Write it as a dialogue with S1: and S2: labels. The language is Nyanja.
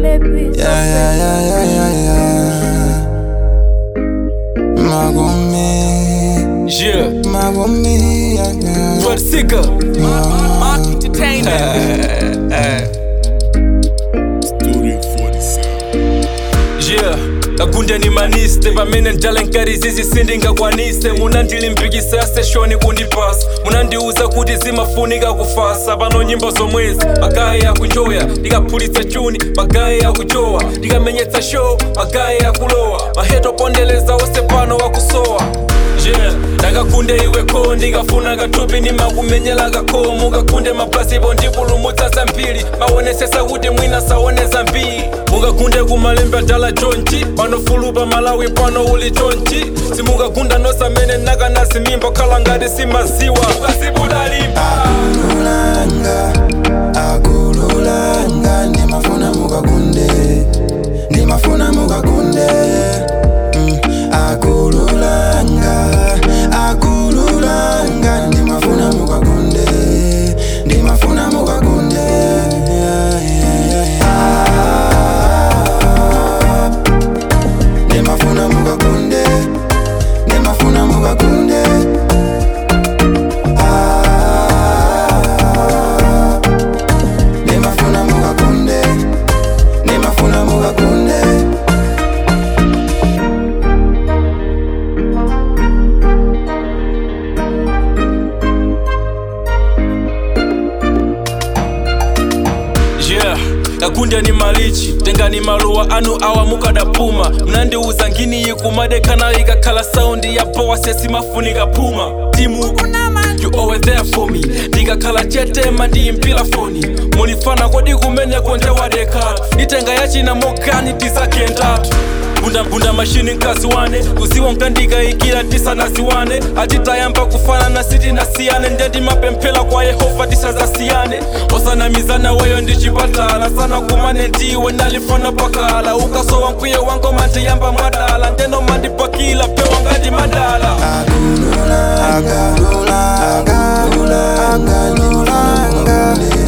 S1: maybe
S2: Yeah, yeah, yeah, yeah, yeah, yeah. Magumi,
S3: Yeah,
S2: Magumi, yeah, yeah.
S3: Blood Seeker. Mark Entertainment. Yeah. kakunde ni maniste pamene ndalenkari zizi sindingakwanise munandilimbikisa ya seshoni kundipasa munandiuza kuti zimafunika kufasa pano nyimbo zomwezi magaye akuchoya ndikaphulitsa chuni magaye akuchowa ndikamenyetsa show magaye akulowa maheto pondeleza onse pano wakusowa yeah ndakakunde iwe ko ndikafuna kathupi ndimakumenyera kakho mukakunde maplasipo ndipulumutsa zambiri maonesesa kuti mwina saone zambiri mukakunde kumalembe adala chonchi panofulupa malawi pano uli chonchi simukagunda nosamene nakanasi mimba khala ngati simaziwa ukazibudalipa
S2: Akululanga, akululanga, ndimafuna mukakunde, ndimafuna mukakunde. Mm, akululanga, akululanga, ndimafuna mukakunde, ndimafuna mukakunde. Yeah, yeah, yeah, yeah. Ah, ndimafuna mukakunde, ndimafuna mukakunde. Ah, ndimafuna mukakunde, ndimafuna mukakunde.
S3: yeah kakunde ni malichi tengani maluwa anu awa mukadapuma mnandiuza nginiyi kumadekana ikakhala saundi ya powa sesimafunika puma timu you always there for me ndikakhala chetema ndiyimpila foni munifana kodi kumeneko ndewadekatu itenga yachina mogani tizakendatu bundabunda mashini nkazi wane kuziwa nkandikayikira tisanasiwane atitayamba kufanana sitinasiyane ndendimapemphera kwa yehova tisazasiyane osanamizana weyo ndichipatala sana kumane ndiwe ndalifana pakala ukasowa nkwiye wangoma ndiyamba mwadala ndenomandipakila pewa ngati madala
S2: Akululanga, akululanga, ndimafuna mukakunde.